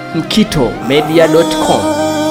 mkitomedia.com.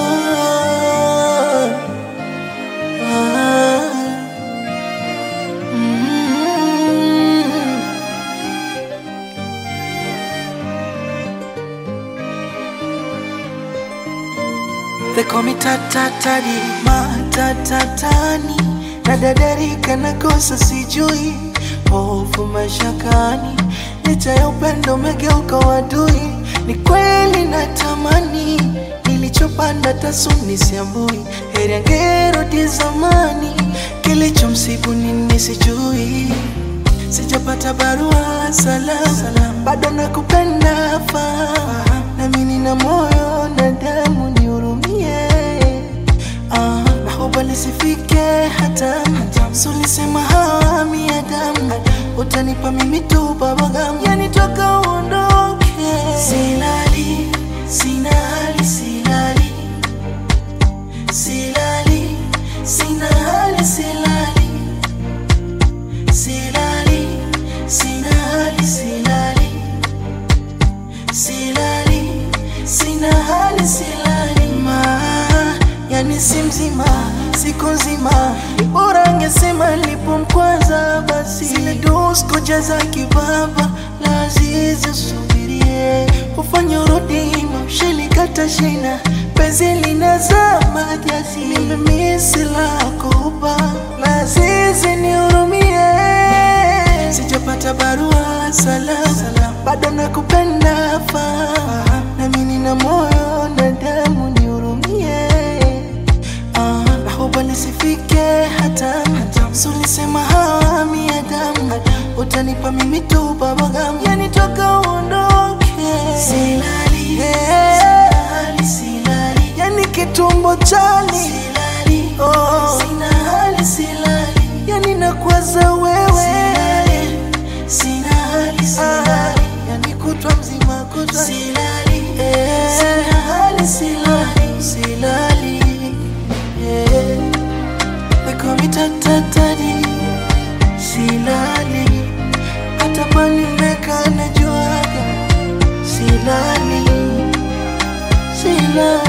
They call me tatatari matatatani nadadarika nakosa sijui hofu mashakani licha ya upendo umegeuka wadui ni kweli natamani nilichopanda tasuni siambui heri angerudi zamani kilichomsibu nini sijui sijapata barua salam bado nakupenda fahamu nami nina moyo na damu nihurumie ah, nahoba lisifike hata sulisema hawami ya damu utanipa mimi tu babagamu yani toka uondoke silali sina hali silali silali sina hali silali silali sina hali silali silali sina hali silali ma yani si mzima siku nzima ni bora angesema nilipomkwaza basi zile dosko jaza kibaba lazizi subirie ufanye urudi mamshelikata shina penzi linazama jasi limemisi lako uba lazizi nihurumie sijapata barua salam bado nakupenda fahamu nami nina moyo na damu nihurumie Ah, nahoba lisifike hata sulisema hawami ya damu utanipa mimi tu babagamu yani toka uondoke silali silali silali yani kitumbo chali silali oh sina hali silali yani nakwaza wewe silali sina hali silali yani kutwa mzima kutwa silali sina hali silali silali yeah. They call me tatatari silali hata pale meka najuaga silali silali